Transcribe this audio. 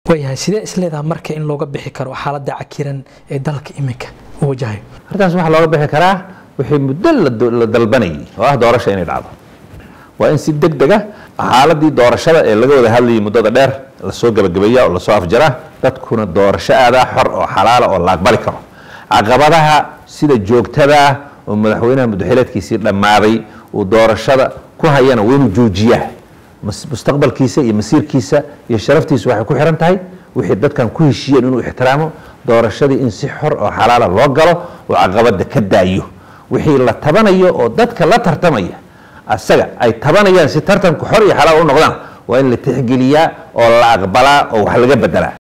waayahay sidee isleedaha marka in looga bixi karo xaaladda cakiran ee dalka iminka uu wajahayo arrintaas waxaa looga bixi karaa wixii muddo la do- la dalbanayay oo ah doorasha inay dhacdo waa in si deg deg ah xaaladii doorashada ee laga wada hadlayay muddada dheer lasoo gebagabeeya oo lasoo afjaraa dadkuna doorasho aadaa xor oo xalaala oo la aqbali karo caqabadaha sida joogtada ah oo madaxweynaha muddaxileedkiisii dhammaaday uu doorashada ku hayana waa inuu joojiyaa mas- mustaqbalkiisa iyo masiirkiisa iyo sharaftiisa waxay ku xiran tahay wixii dadkan ku heshiiyeen inuu ixtiraamo doorashadii in si xor oo xalaala loo galo oo caqabada ka daayo wixii la tabanayo oo dadka la tartamaya asaga ay tabanayaan si tartanku xor iyo xalaal u noqdaan waa in la tixgeliyaa oo la aqbalaa oo wax laga bedelaa